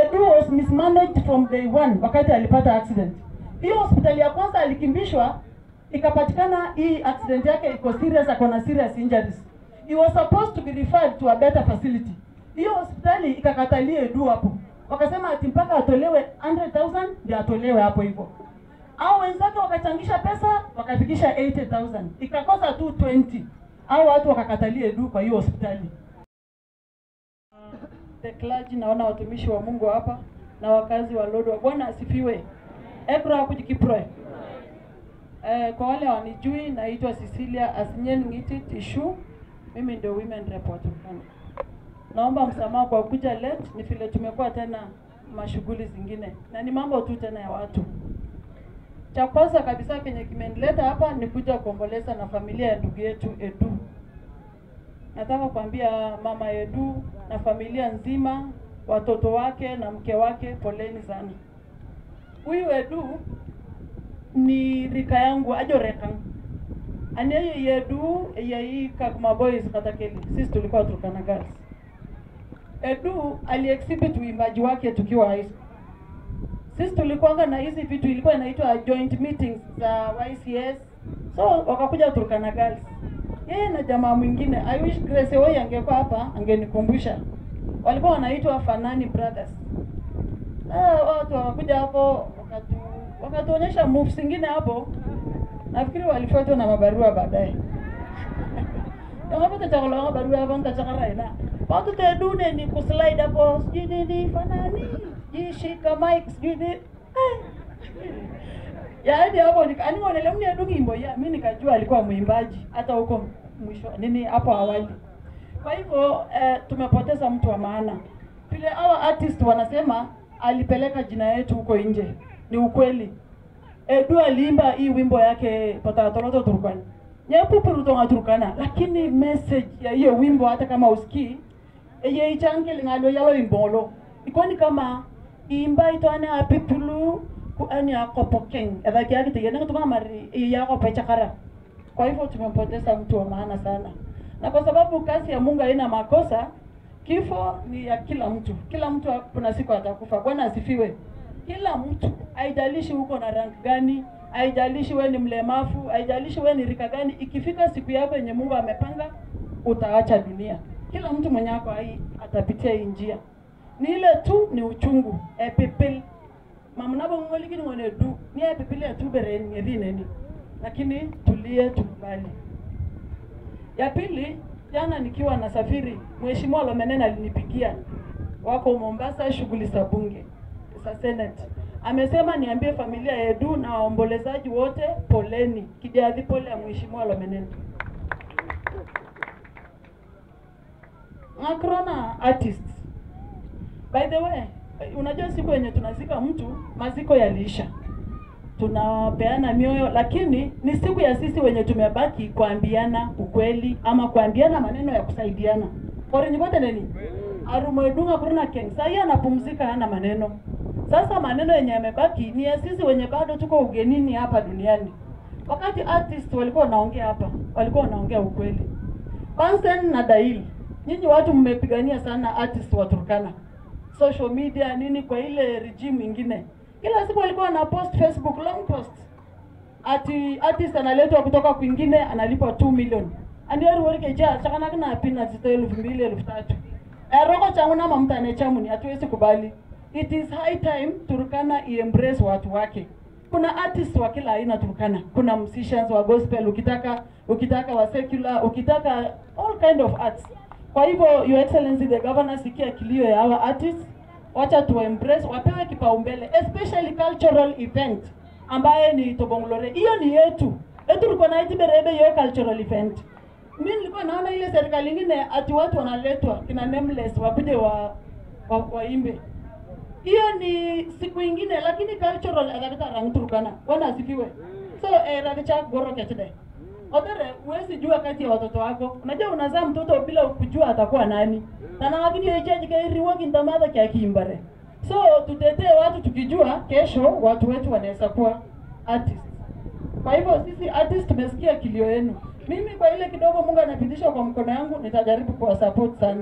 Edu was mismanaged from day one wakati alipata accident. Hiyo hospitali ya kwanza alikimbishwa, ikapatikana hii accident yake iko serious, ako na serious injuries. He was supposed to be referred to a better facility. Hiyo hospitali ikakatalia Edu hapo, wakasema ati mpaka atolewe 100,000 ndio atolewe hapo hivyo. Au wenzake wakachangisha pesa wakafikisha 80,000 ikakosa tu 20 au watu wakakatalia Edu kwa hiyo hospitali the clergy, naona watumishi wa Mungu hapa na wakazi wa Lodwar. Bwana asifiwe. Ebra kujikiproe. Eh, kwa wale wanijui, naitwa Cecilia Asinyen Ngiti Tishu. Mimi ndio women rep wa Turkana. Naomba msamaha kwa kuja late, ni vile tumekuwa tena mashughuli zingine na ni mambo tu tena ya watu. Cha kwanza kabisa kenye kimenileta hapa ni kuja kuomboleza na familia ya ndugu yetu Edu. Nataka kuambia mama Edu na familia nzima, watoto wake na mke wake, poleni sana. Huyu Edu ni rika yangu ajoreka aniye yedu yai Kakuma boys katakeli, sisi tulikuwa Turkana girls. Edu aliexhibit uimbaji wake tukiwa high school. Sisi tulikuwanga na hizi vitu ilikuwa inaitwa joint meetings za YCS, so wakakuja Turkana girls yeye na jamaa mwingine. I wish Grace Owoi angekuwa hapa angenikumbusha, walikuwa wanaitwa Fanani Brothers. Ah, watu wakakuja hapo wakatu wakatuonyesha moves zingine hapo, nafikiri walifuatwa na mabarua baadaye Tangapata chakula wanga barua hapo nikachakara ina. Watu te dude ni kuslide hapo sijui nini fanani. Sijui shika mic sijui nini. Eh. Yaani hapo nikani ngone mni adungi imbo ya mimi nikajua alikuwa mwimbaji hata huko mwisho nini hapo awali. Kwa hivyo eh, tumepoteza mtu wa maana. Vile hawa artist wanasema alipeleka jina yetu huko nje. Ni ukweli. Edu aliimba hii wimbo yake patatoloto Turkana. Nyepupuru tonga Turkana, lakini message ya hiyo wimbo hata kama usikii eye ichange lingalo yalo imbolo ikoni kama imba itwane apipulu ku ani akopokeng edhaki yake tigene kutoka mari yako pechakara. Kwa hivyo tumempoteza mtu wa maana sana, na kwa sababu kazi ya Mungu haina makosa, kifo ni ya kila mtu. Kila mtu kuna siku atakufa. Bwana asifiwe. Kila mtu, haijalishi uko na rank gani, haijalishi we ni mlemavu, haijalishi we ni rika gani, ikifika siku yako yenye Mungu amepanga, utaacha dunia. Kila mtu mwenye ako hai atapitia hii njia. Ni ile tu ni uchungu epipil mamnabo ngolikini ngone du ni epipil ya tu beren ngedi neni, lakini tulie, tukubali. Ya pili, jana nikiwa nasafiri, Mheshimiwa Lomenena alinipigia, wako Mombasa, shughuli za bunge za Senate. Amesema niambie familia ya Edu na waombolezaji wote poleni, kijadhi pole ya Mheshimiwa Lomenena. Makrona artists. By the way, unajua siku yenye tunazika mtu, maziko yaliisha, tunapeana mioyo, lakini ni siku ya sisi wenye tumebaki kuambiana ukweli ama kuambiana maneno ya kusaidiana korinyivote neni arumwedunga kurina keng sahii anapumzika, hana maneno. Sasa maneno yenye yamebaki ni ya sisi wenye bado tuko ugenini hapa duniani. Wakati artist walikuwa wanaongea hapa, walikuwa wanaongea ukweli. Concern na Dail, nyinyi watu mmepigania sana artist wa Turkana, social media nini, kwa ile regime ingine, kila siku walikuwa na post Facebook long post ati artist analetwa kutoka kwingine analipwa 2 million andiori worike ja chakana kana pina zito elfu mbili elfu tatu eroko changu na mamtane chamuni hatuwezi kubali. It is high time Turkana iembrace watu wake. Kuna artists wa kila aina Turkana. Kuna musicians wa gospel, ukitaka ukitaka wa secular, ukitaka all kind of arts. Kwa hivyo your excellency the governor, sikia kilio ya hawa artists, wacha tu embrace, wapewe kipaumbele especially cultural event ambaye ni Tobongolore. Hiyo ni yetu. Etu tulikuwa na itiberebe hiyo cultural event. Mimi nilikuwa naona ile serikali nyingine ati watu wanaletwa kina nameless wakuje wa, wa waimbe. Hiyo ni siku ingine, lakini cultural adakata rang Turkana. Bwana asifiwe. So eh, radicha goro ketide. Odere, huwezi jua kati ya watoto wako. Unajua unazaa mtoto bila kujua atakuwa nani. Na na lakini hiyo change kai riwaki ndamadha kia kimbare. So tutetee watu tukijua kesho watu wetu wanaweza kuwa artists. Kwa hivyo sisi artist tumesikia kilio yenu. Mimi kwa ile kidogo Mungu anapitisha kwa mkono yangu nitajaribu kuwa support sana.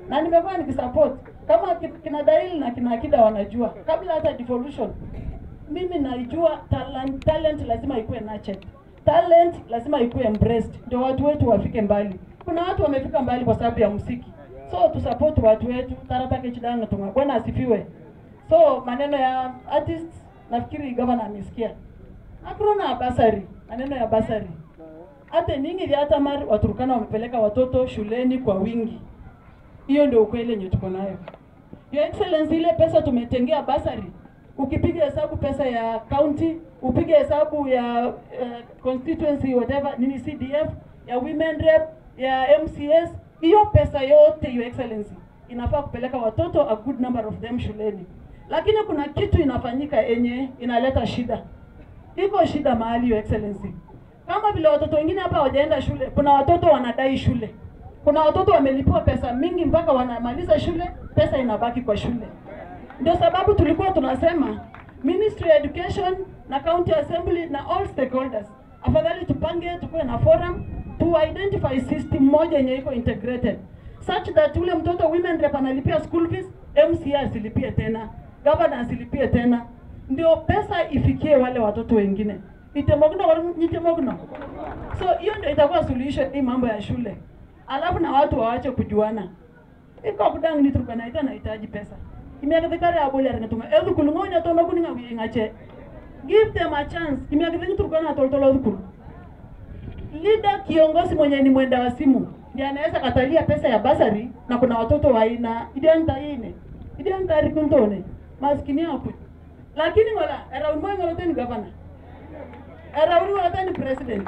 na nimekuwa nikisupport kama ki- kina Dail na kina Akida wanajua, kabla hata devolution, mimi naijua talent, talent lazima ikuwe nurtured, talent lazima ikuwe embraced, ndio watu wetu wafike mbali. Kuna watu wamefika mbali kwa sababu ya muziki, so tusupport watu wetu. Taratake chidana tunga bwana asifiwe. So maneno ya artists nafikiri gavana amesikia. Hakuna basari, maneno ya basari hata ningi vya hata mari Waturkana wamepeleka watoto shuleni kwa wingi. Hiyo ndio ukweli yenye tuko nayo. Your Excellency, ile pesa tumetengea basari, ukipiga hesabu pesa ya county, upige hesabu ya uh, constituency whatever nini CDF, ya women rep, ya MCS, hiyo pesa yote Your Excellency inafaa kupeleka watoto a good number of them shuleni, lakini kuna kitu inafanyika yenye inaleta shida. Iko shida mahali Your Excellency kama vile watoto wengine hapa hawajaenda shule, kuna watoto wanadai shule, kuna watoto wamelipiwa pesa mingi mpaka wanamaliza shule, pesa inabaki kwa shule. Ndio sababu tulikuwa tunasema Ministry ya Education na County Assembly na all stakeholders, afadhali tupange, tukuwe na forum to identify system moja yenye iko integrated such that ule mtoto women rep analipia school fees, MCA asilipie tena, governor asilipie tena, ndio pesa ifikie wale watoto wengine itemogno nitemogno. So hiyo ndio itakuwa solution hii mambo ya shule, alafu na watu waache kujuana. Iko kudang ni Turkana ita nahitaji pesa imiakithikare aboli aringatuma edhu kulungonya tono kuninga wingache give them a chance imiakithingi Turkana toltolo dhukulu leader kiongozi mwenye ni mwenda wa simu ndiye anaweza katalia pesa ya basari na kuna watoto wa aina idianta ine idianta rikuntone maskini hapo lakini ngola around moyo ngolote ni governor around ngolote ni president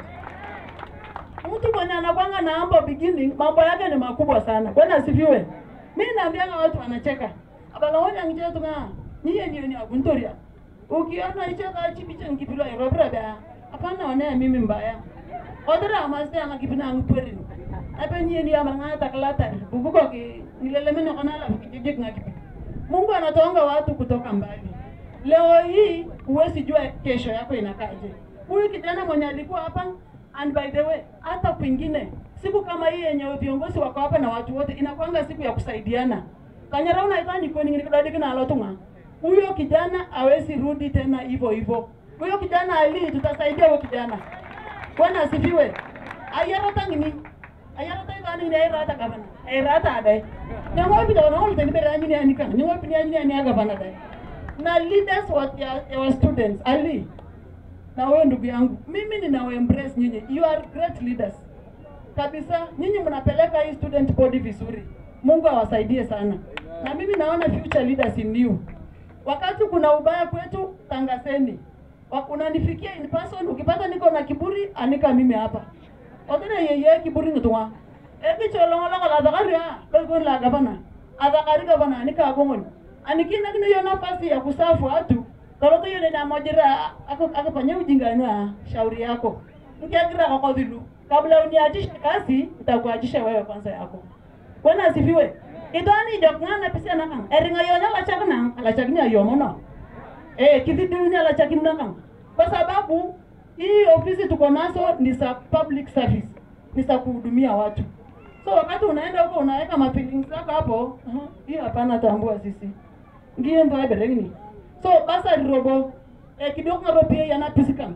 mtu mwenye anakwanga na ambo beginning mambo yake ni makubwa sana bwana asifiwe mimi naambianga watu wanacheka abalawonya ngiche tunga niye niyo ni aguntoria ukiona icheka chipicha ngipilo irobra ba hapana wana mimi mbaya odra amaste anga kipina ngperin ape niye ni amanga taklata bubuko ki nilelemene kana la kijiji ngakipi Mungu anatoanga watu kutoka mbali leo hii huwezi jua kesho yako inakaje huyu kijana mwenye alikuwa hapa and by the way hata kwingine siku kama hii yenye viongozi wako hapa na watu wote inakwanga siku ya kusaidiana kanyara unaitani kweni ngikidadiki na alotunga huyo kijana hawezi rudi tena hivyo hivyo huyo kijana ali tutasaidia huyo kijana bwana asifiwe ayarata ngini ayarata itani ni ayarata gavana ayarata adai nyango bi dawana hol tani bere anyini anika nyango bi anyini ani gavana dai na leaders wa ya, wa students ali na wewe ndugu yangu mimi ninawa embrace nyinyi you are great leaders kabisa nyinyi mnapeleka hii student body vizuri mungu awasaidie sana na mimi naona future leaders in you wakati kuna ubaya kwetu tangazeni Wa- unanifikia in person ukipata niko na kiburi anika mimi hapa odene yeye kiburi nitwa ekicholongoloko la dhakaria lokon la gavana adhakari gavana anika agongoni anikina kina hiyo nafasi ya kusafu watu toroto hiyo nina mojira akafanya ujinganwa shauri yako nkiagira kokodhilu kabla uniachishe kazi itakuachisha wewe kwanza yako bwana asifiwe itoni jokng'ana pisia nakang eringa yonya lachak nang alachakini ayomono eh kidhidiunya alachakini nakang kwa sababu hii ofisi tuko nazo ni za public service ni za kuhudumia watu so wakati unaenda huko unaweka mafeelings zako hapo uh-huh, hiyo hapana tambua sisi ngiye ndo eberengni so basa rirobo eh, kidogo ngaro pia yana pisikam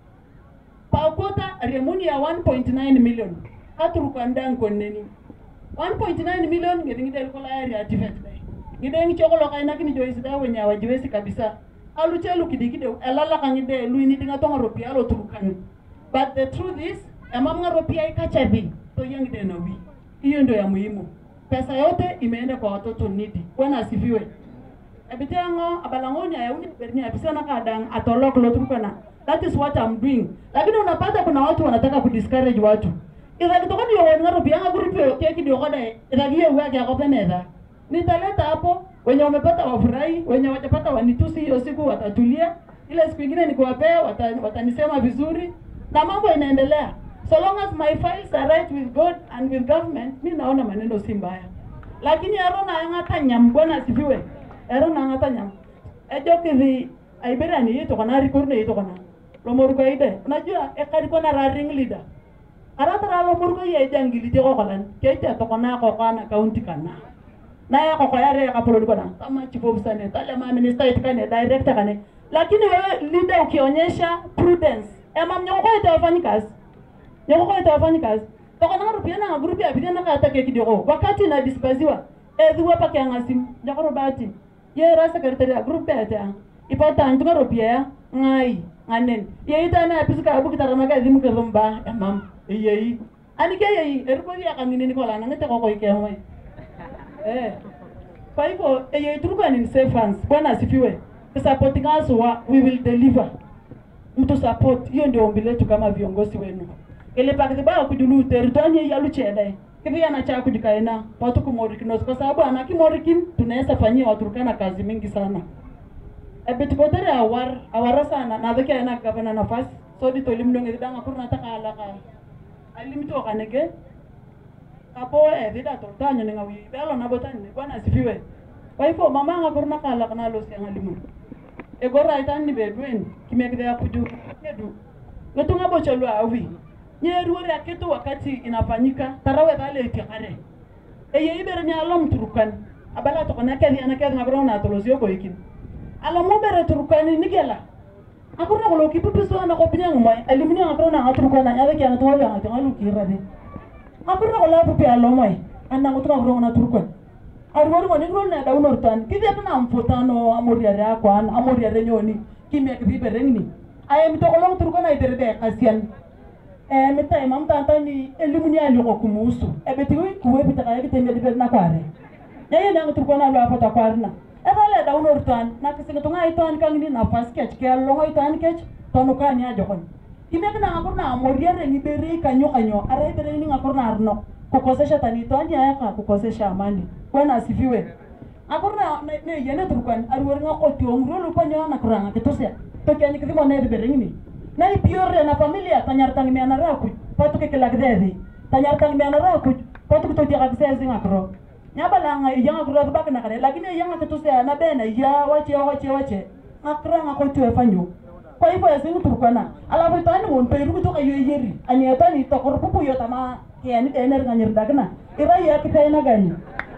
pakota remuni ya 1.9 million aturukandang konneni 1.9 million ngedingide likola area tifet dai ngide chokolo kaina kini joisi da wenya wajiwesi kabisa alu chelu kidigide elala kangide luini dinga tonga ropia alo turukan but the truth is emam nga ropia ikachavi to yangide na wi hiyo ndio ya muhimu pesa yote imeenda kwa watoto nidi bwana asifiwe ebitengo abalangoni ayauni berni abisana kadang atolok loturukana that is what I'm doing lakini unapata kuna watu wanataka kudiscourage watu idha kitokani yo wani ngaro bianga grupi keki dio kada idha giye uwe kia kope neza nitaleta hapo wenye wamepata wafurahi wenye wajapata wanitusi hiyo siku watatulia ile siku ingine nikiwapea wata, watanisema vizuri na mambo inaendelea so long as my files are right with God and with government mi naona maneno si mbaya lakini erona ang'ata nyam bwana asifiwe erona ang'ata nyam ejo kithi aibera ni yitokona rikorne yitokona lomorko ide unajua ekarikona ra ring leader aratara lomorko ye jangili te kokolan keja tokona kokana county kana na ya koko yare ya kapolo kona kama chief officer ne tale ma minister itikane director kane lakini wewe leader ukionyesha prudence ema mnyoko kwa itawafanyi kazi nyoko kwa itawafanyi kazi toko na rupia na grupi ya bidana ka atake kidogo wakati na dispersiwa edhuwa pake ngasim nyoko robati ye ra secretary ya grupi ya ta ipata antunga rupia ya ngai nganen ye ita na pisika abu kitarama ka zimu ke rumba emam yeyi anike yeyi erupori ya kangine ni kola na ngete koko ikemwe Eh. Kwa hivyo yenye tulikuwa ni safe hands. Bwana asifiwe. Supporting us wa we will deliver. Mtu support. Hiyo ndio ombi letu kama viongozi wenu. Ile pakiti ba kujulu teritoni ya luchede. Kivi ana cha kujikaena watu kumorikinos kwa sababu ana kimorikin tunaweza fanyia Waturkana kazi mingi sana. Ebe tukotere awar awara sana na dhike ana gavana nafasi. So di tolim ndonge danga kurna taka alaka. Alimto kanege kapo evida toltanyo ninga wi belo na botani ni bwana asifiwe kwa hivyo mama nga korna kala kana lo si ngalimu e gora itan ni bedwen kimekide ya kuju edu ngetunga bocholo awi nyeruore akitu wakati inafanyika tarawe dale itikare e ye ibere ni alom turukan abala to kana kali ana kali ngabro na to losio ko ikin ala mo bere turukani nigela akurna ko lo kipupiso na ko binyang moy elimini ngabro na ngaturukana nyawe kya ngatowa ngatowa ngalu kirade akurna kola pupi alomoy anna ngutuka kurong na turkon arwori ngoni grol na daunor tan kidya tana amfotano amoriare akwan amoriare nyoni kimya kibibe rengni aye mitokolong turkon ay derbe kasian eh mitai mam tanta ni elimuni ali ko kumusu ebeti wi kuwe bitaka yake tembe dibe na kware yaye na turkon alo apata kwarna ebale daunor tan na kisinga tunga itan kangini na fas kech ke longo itan kech tonu kani ajokon kimek na ngakor na amoriare ni bere kanyo kanyo are bere ni ngakor na arno kukosesha tanito andi ayaka kukosesha amani bwana asifiwe akor na ne- ne yene turkan arwor nga koti ongro lu panyo na kuranga kitosya to kyani kidimo ne bere ni na ipiore na familia tanyar tang me na raku patu ke kelak dedi tanyar tang me na raku patu to dia kakse ngakro nyabala nga yanga kuro bak na kare lakini yanga kitosya na bena ya wache wache wache akra nga koti efanyo kwa hivyo yasini turkana alafu tani mon peru kutoka yo yeri ani tani to korpupu yo tama kiani tener nganyir dagna ira ya kitena gani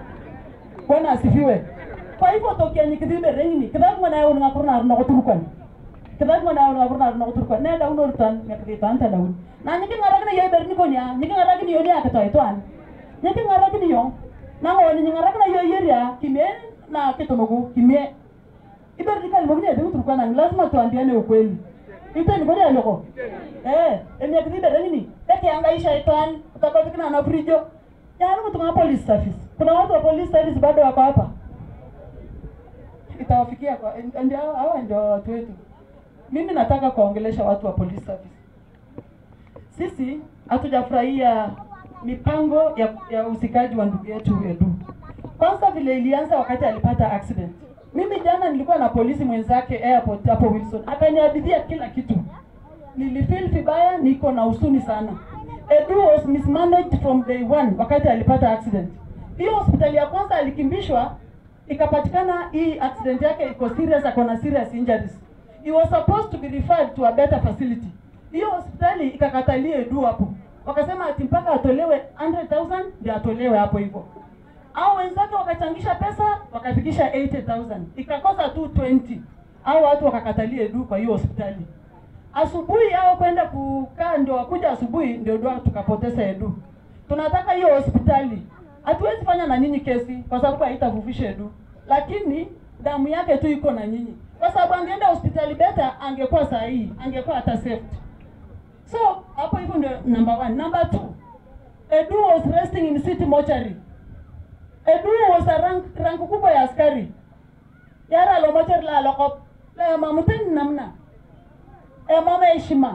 bwana asifiwe kwa hivyo to kiani kidibe rengini kidak mwana yo nga kurna arna ko turkan kidak mwana yo nga kurna arna ko turkan ne daun urtan me kidi tan ta daun na nyiki ngaragni yo berni ko nya nyiki ngaragni yo ni akato itoan nyiki ngaragni yo na ngoni nyiki ngaragni yo yeri ya kime na kitonogu kime iber dikali mogni ade uturukana lazima tuambiane ukweli itani ngori aloko eh emiak dhibe rengini ekiangaisha itan utabadhikina na frijo yaani kutunga police service kuna watu wa police service bado wako hapa itawafikia kwa ndio hawa ndio watu wetu mimi nataka kuwaongelesha watu wa police service sisi hatujafurahia mipango ya, ya usikaji wa ndugu yetu Edu. Kwanza vile ilianza wakati alipata accident. Mimi jana nilikuwa na polisi mwenzake airport hapo Wilson, akaniadithia kila kitu. Nilifeel vibaya, niko na husuni sana. Edu was mismanaged from day one wakati alipata accident. Hiyo hospitali ya kwanza alikimbishwa, ikapatikana hii accident yake iko serious, ako na serious injuries. He was supposed to be referred to a better facility. Hiyo hospitali ikakatalia Edu hapo, wakasema ati mpaka atolewe 100,000 ndio atolewe hapo hivyo. Au wenzake wakachangisha pesa wakafikisha 80,000 ikakosa tu 20 au watu wakakatalia Edu kwa hiyo hospitali. Asubuhi hao kwenda kukaa ndio wakuja asubuhi ndio ndio tukapoteza Edu. Tunataka hiyo hospitali. Hatuwezi fanya na nyinyi kesi kwa sababu haitavufisha Edu. Lakini damu yake tu iko na nyinyi. Kwa sababu angeenda hospitali beta angekuwa sahihi, angekuwa hata saved. So hapo hivyo ndio number one. Number two, Edu was resting in city mortuary. Edu was a rank, rank kubwa ya askari. Yara lo mortuary la lokop. La mamuten namna. E mama heshima.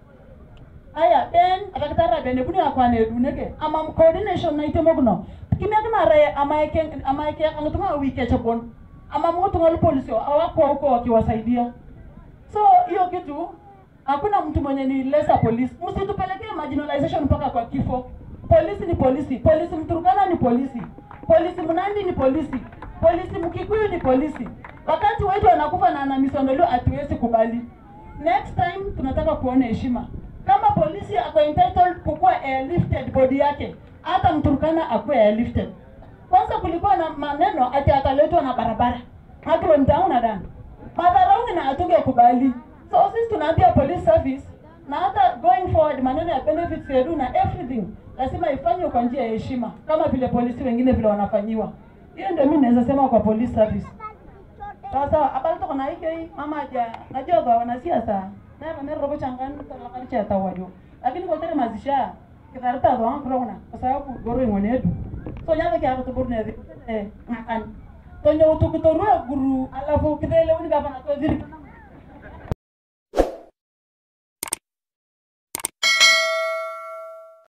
Aya, ben akakitara bene buni akwane Edu nege. Ama coordination na itemogno. Kimya kana re ama eke ama eke angatuma wike chapon. Ama mtu ngali polisi hawako huko wakiwasaidia. So hiyo kitu hakuna mtu mwenye ni lesser police. Msitupelekee marginalization mpaka kwa kifo. Polisi ni polisi, polisi Mturukana ni polisi, polisi Mnandi ni polisi, polisi Mkikuyu ni polisi. Wakati wetu wanakufa na na misondolio, hatuwezi kubali. Next time tunataka kuona heshima. Kama polisi ako entitled kukuwa airlifted body yake, hata Mturukana akuwe airlifted. kwanza kulikuwa na maneno ati ataletwa na barabara hakilo mtauna dana madharauni na hatuge kubali so sisi tunaambia police service na hata going forward maneno ya benefits yetu na everything lazima ifanywe kwa njia ya heshima kama vile polisi wengine vile wanafanyiwa hiyo ndio mimi naweza sema kwa police service sawa sawa abali toko na hiki hii mama aja najua kwa wanasiasa na bana robo changan talakari cha tawajo lakini kwa tere mazisha kitarata ndo wangu rona kwa sababu goro ingone yetu so nyaga kia kutu burne eh ngakan to nyo utu kutorua guru alafu kidele uni gavana to ziri